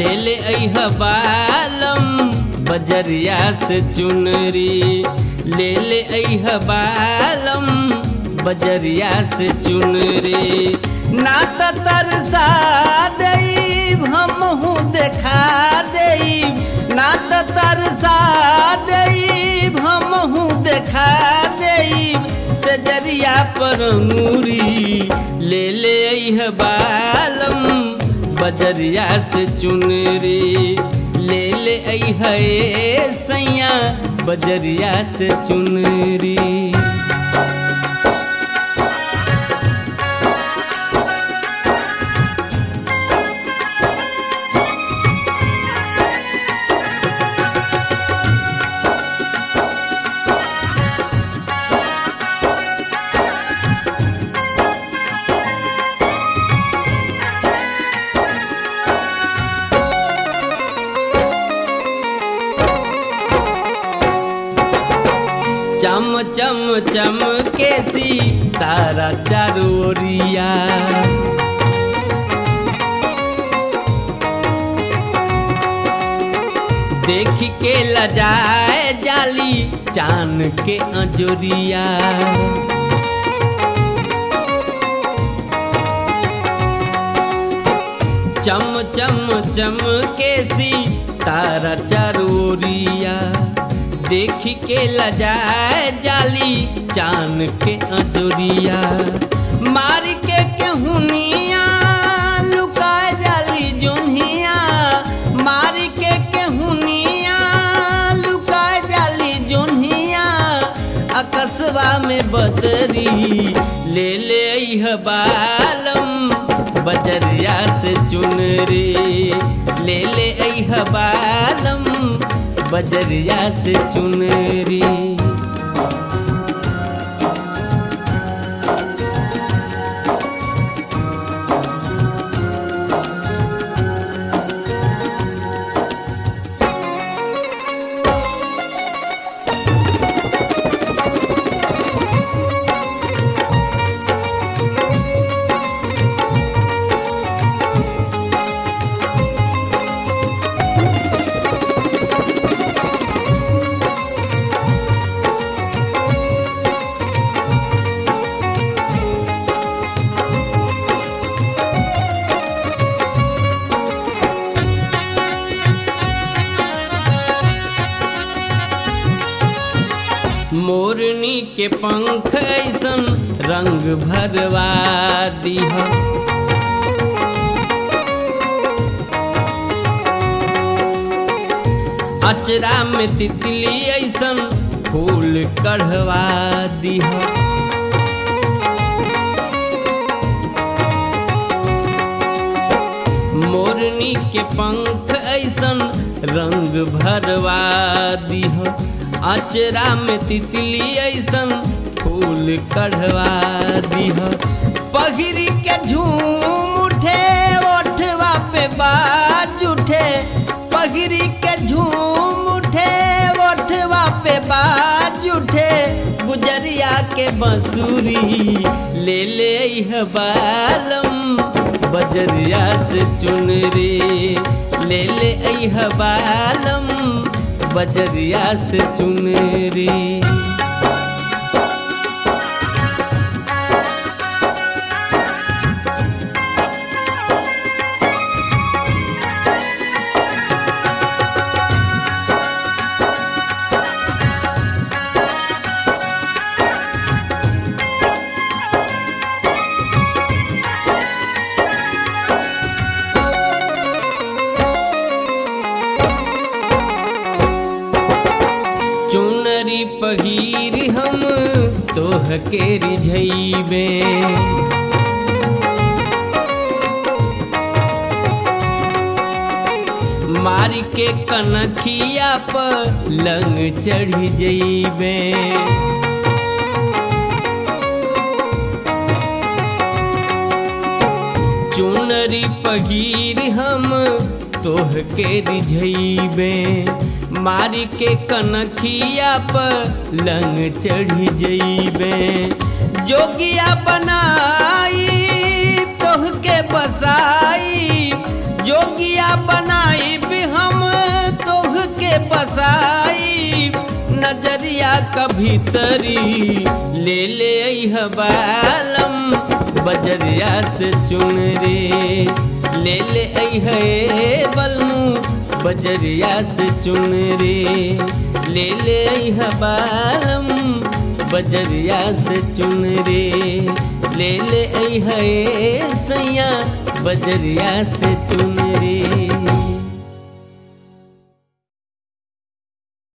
ले ले अह बालम बजरिया से चुनरी ले ले अह बालम बजरिया से चुनरी ना त तरसा देब हमहू देखा देब ना त तरसा देब हमहू देखा देब सजरिया पर नूरी ले ले अह बालम बजरिया से चुनरी ले ले अह सैया बजरिया से चुनरी चम चम चम के सी तारा चारोरिया देख के लजाए जाली चान के अजोरिया चम चम चम के सी तारा चारोरिया देख के लजाए जाली चान के अजोरिया मार के केहुनिया लुकाए जाली जुनिया मार के केहुनिया लुकाए जाली जुनिया अकस्बा में बदरी ले ले अह बालम बजरिया से चुनरी ले ले अह बालम बजरिया से चुनरी मोरनी के पंख ऐसन रंग भरवा दीह अचरा में तितली ऐसन फूल कढ़वा दीह मोरनी के पंख ऐसन रंग भरवा दीह अचरा में तितली ऐसन फूल कढ़वा दीह पगरी के झूम उठे ओठवा पे बाज उठे पगरी के झूम उठे ओठवा पे बाज उठे गुजरिया के बंसुरी ले ले यह बालम बजरिया से चुनरी ले ले यह बालम बजरिया से चुनरी चुनरी पगीर हम तोह के रिझैबे मार के कनखिया पर लंग चढ़ी जइबे चुनरी पगीर हम तोह के रिझैबे मारी के कनखिया पर लंग चढ़ी जइबे जोगिया बनाई तोह के बसाई जोगिया बनाई का भीतरी ले ले अइह बालम बजरिया से चुन रे ले ले अइह ए बलमू बजरिया से चुन रे ले ले अइह बालम बजरिया से चुन रे ले ले अइह ए सैया बजरिया से चुन रे